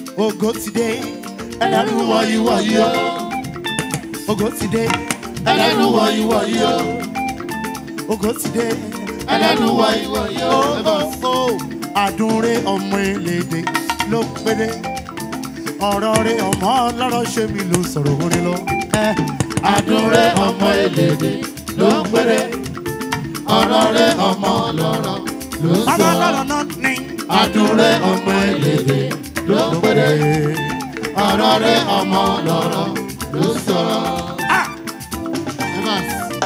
ògo ti dé ẹlẹ́nu wọ̀nyí wọ̀nyí o ògo ti dé ẹlẹ́nu wọ̀nyí wọ̀nyí o ògo ti dé ẹlẹ́nu wọ̀nyí wọ̀nyí o ó àdúré ọmọ elédè ló péde ọ̀rọ̀ rẹ ọmọ ọlọ́rọ̀ ṣe mi ló sọ̀rọ̀ orin lọ. àdúré ọmọ elédè ló péde ọ̀rọ̀ rẹ ọmọ ọlọ́rọ̀ ló sọ̀rọ̀. ọmọ ọlọ́rọ̀ náà ní. àdúré ọmọ elédè ló péde ọ̀rọ̀ rẹ ọmọ ọlọ́rọ̀ ló sọ̀rọ̀. Evans.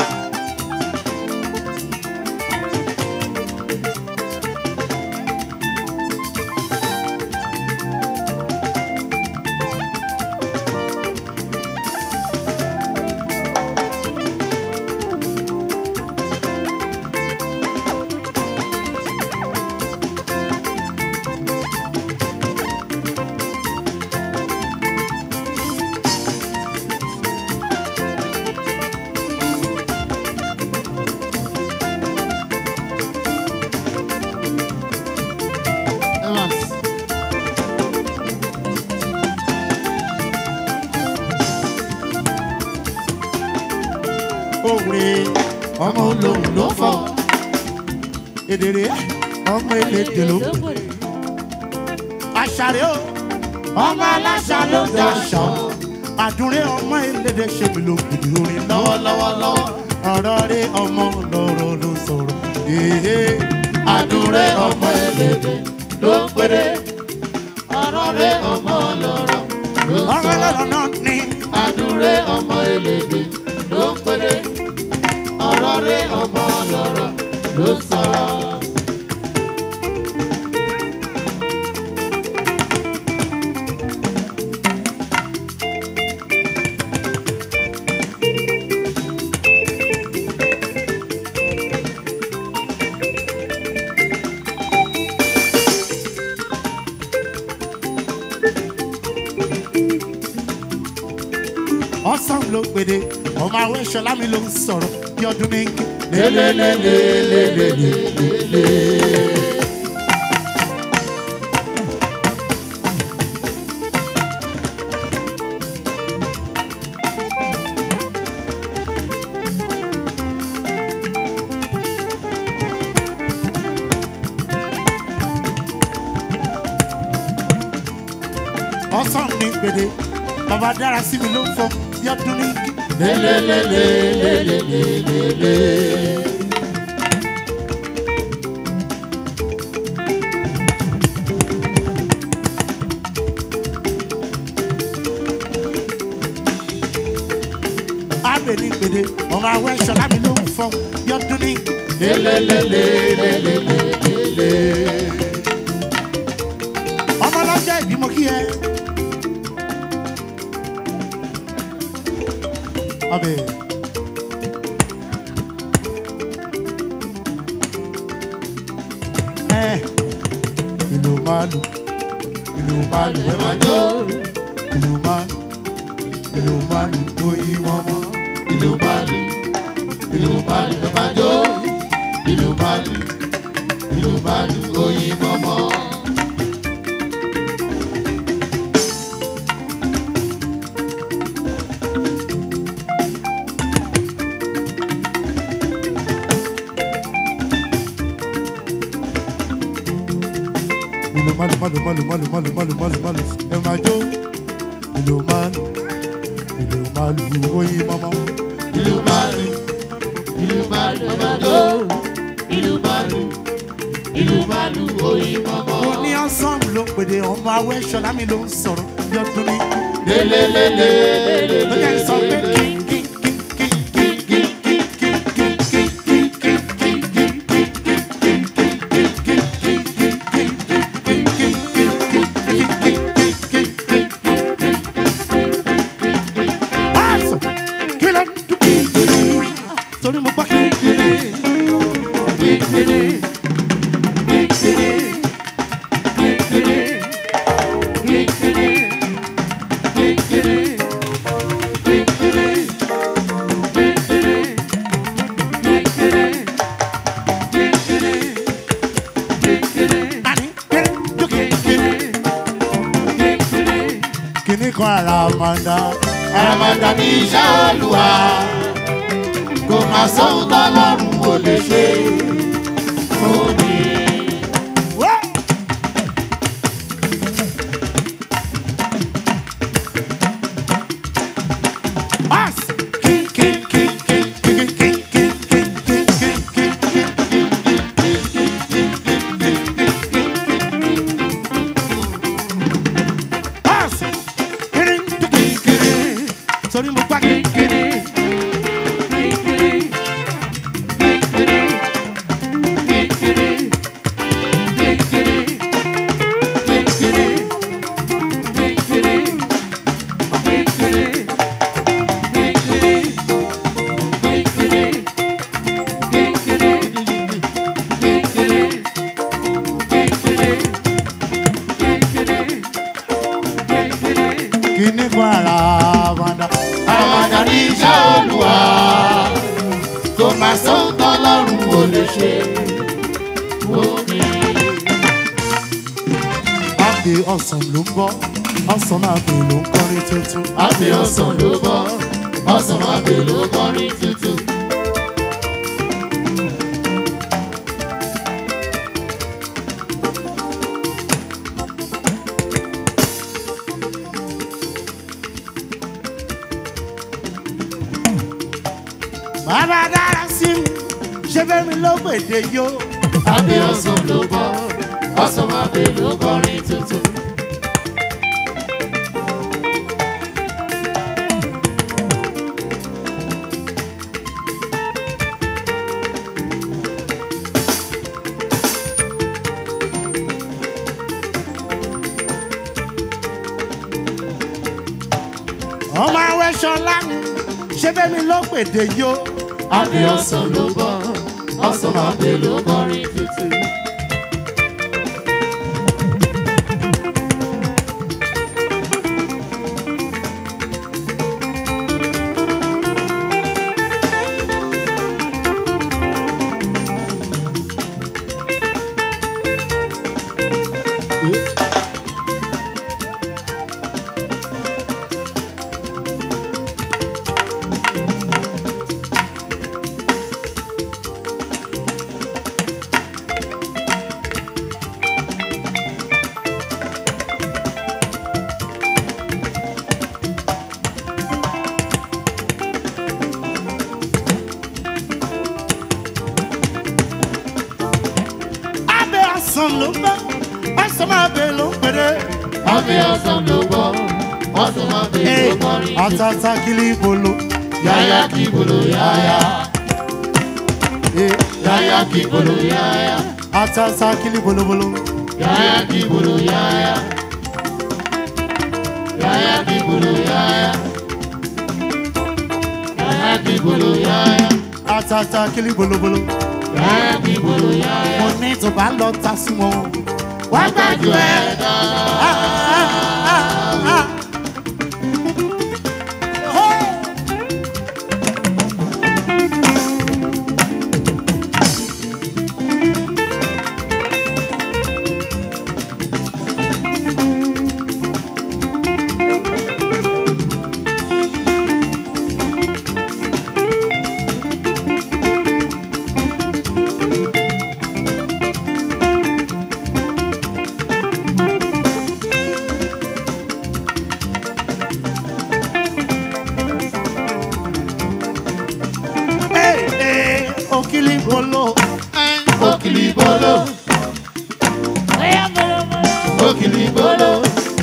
Evans. òwe ọmọ olóhùn ló fọ èdèrè ọmọ elédè ló pè àṣàrẹ o ọmọ aláṣà ló daṣọ àdúré ọmọ elédè ṣe mi ló gbìdì orin lọ́wọ́lọ́wọ́ ọ̀rọ̀ rẹ ọmọ lọ́rọ̀ ló sọ̀rọ̀ èhè àdúré ọmọ elédè ló péré ọ̀rọ̀ rẹ ọmọ lọ́rọ̀ ló sọ̀rọ̀ ọmọ lọ́rọ̀ náà ní àdúré ọmọ elédè ló péré ọ̀rọ̀ rẹ ọmọ lọ́rọ̀ ló sọ̀rọ̀. ọsàn ló pèdè ọmọ àwọn ìṣọlá mi ló ń sọ̀rọ̀ bí ọdún ní kí. lélelelelelelele. ọsàn ní pèdè bàbá dára sí mi ló ń fọ bí ọdún ní kí. lélelelelelelele. Abẹ ní gbèdé, ọmọ àwọn ẹ̀ṣọ́ lábí ló ń fọ́ bí ọdún ní kí. lélelelelelelele. Ọmọ lọ́jọ́ ìbímọ kí ẹ. Amen. Eh, ìlú màlù, ìlú màlù ẹ máa jó. Ìlú màlù, ìlú màlù tó yí wọn mọ́. Ìlú màlù, ìlú màlù ẹ máa jó. Ìlú màlù, ìlú màlù tó yí wọn mọ́. ìlú malu malu malu malu malu malu malu malu ẹ máa jó ìlú malu ìlú malu oyin mọmọ. ìlú malu ìlú malu ẹ máa jó ìlú malu ìlú malu oyin mọmọ. mo ní ọsán ló pèdè ọmọ awẹ́ ṣọlá mi ló ń sọ̀rọ̀ bí ọdún ní. lélelelelelele. ló yẹ sọ pé kí kí kí kí kí kí kí kí kí kí kí kí kí kí. Torí mo gbọ́ kékeré, kékeré, kékeré, kékeré, kékeré, kékeré, kékeré, kíní kan àràmàǹdà. àràmàdà ní iṣẹ́ olúwa kò má sóhun tọ́lọ́run ò lè ṣe fún mi. Wá! Pass! King, king, king, king, king, king, king, king, king, king, king, king. Pass! Kiri, kiri, kiri. Sori mo gbá kiri, kiri. Kíní kan àràmàǹdà. àràmàdà ní iṣẹ́ olúwa kò má sóhun tọ́lọ́run ò lè ṣe fún mi. Àbí ọ̀sán ló ń bọ̀, ọ̀sán máa bè ló ń kọrin tuntun. àbí ọ̀sán ló bọ́ ọ̀sán àbí ló kọrin tuntun. Bàbá dára sí mi, ṣé bẹ́ẹ̀ mi ló gbèdé yó? àbí ọ̀sán ló bọ́ ọ̀sán àbí ló kọrin tuntun. Ọmọ awẹ́ ṣọlá mi, ṣé bẹ́ẹ̀ mi ló gbèdé yó? àbí ọ̀sán ló bọ́ ọ̀sán àbí ló kọrin tuntun. Abẹ́ ọ̀sán ló ń bọ̀, ọ̀sán máa bè ló ń pèrè. àbí ọ̀sán ló bọ́ ọ̀sán àbí ló kọrin tuntun. Àtàtà kìlì bolo. yáyá kí bolo yáyá yáyá kí bolo yáyá Àtàtà kìlì bolobolo. yáyá kí bolo yáyá yáyá kí bolo yáyá yáyá kí bolo yáyá Àtàtà kìlì bolobolo. yáyá kí bolo yáyá. Mo ní tó bá lọ ta sí wọn. Wá gbájú ẹ̀. Ah, ah, ah, ah. Oh! Hey, hey, Okili bolo. Okili bolo, okili bolo,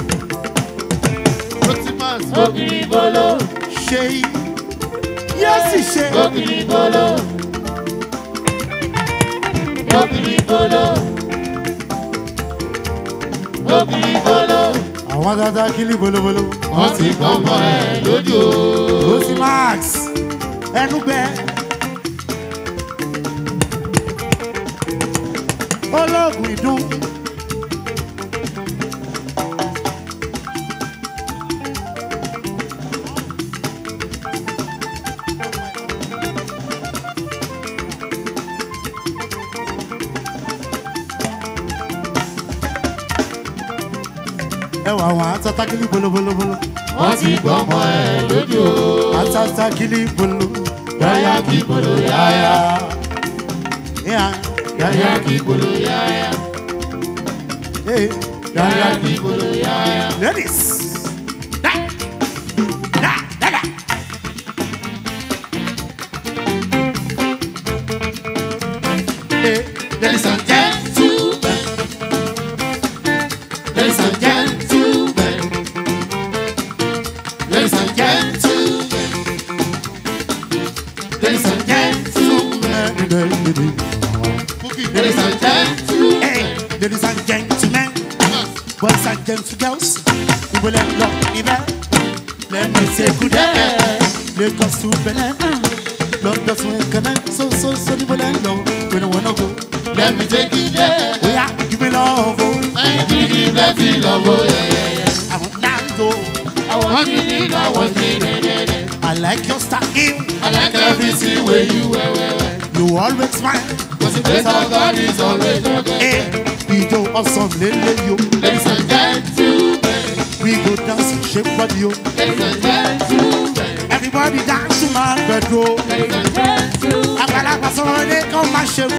okili bolo, Ṣé yóò sì ṣe. okili bolo, okili bolo, okili bolo. Àwọn dada kìlì bolobolo. Wọ́n ti gbọ́mọ ẹ̀ lójú o. Rosi Max ẹnu gbẹ. Olóògùn ìdún. ẹwà wọn Atata kili bolo bolo bolo. wọ́n ti gbọ́mọ ẹ̀ lójú o. Atata kili bolo. yáyá kí gbolo yáyá. Yeah. yáyá kí gbolo yáyá. Hey. yáyá kí gbolo yáyá. Ladies. Da. Da. Da. Da. Hey. Ladies and gentlemen. Ladies and gentlemen. Ladies and gentlemen. Ladies and gentlemen. Ladies and gentlemen. Hey, ladies and gentlemen, boys and girls, we will let love be there. Let me say good day. Lagos to Benin, London to Connect. So, so, so, we will let love. We don't wanna go. Let me take you there. We are giving love. Oh, I give let me love you. Yeah, yeah, yeah. I want that go. I want you need, I want you need. I like your style. I like everything where you wear, wear, wear. You always smile. Cause the grace of God is always your God. Hey, we do awesome, lele yo. Ladies and gentlemen. We go dance, shake body yo. Ladies and gentlemen. Everybody dance to my bedroom. Ladies and gentlemen. Àgbàlagbà sọ̀rọ̀ ní kàn máa ṣe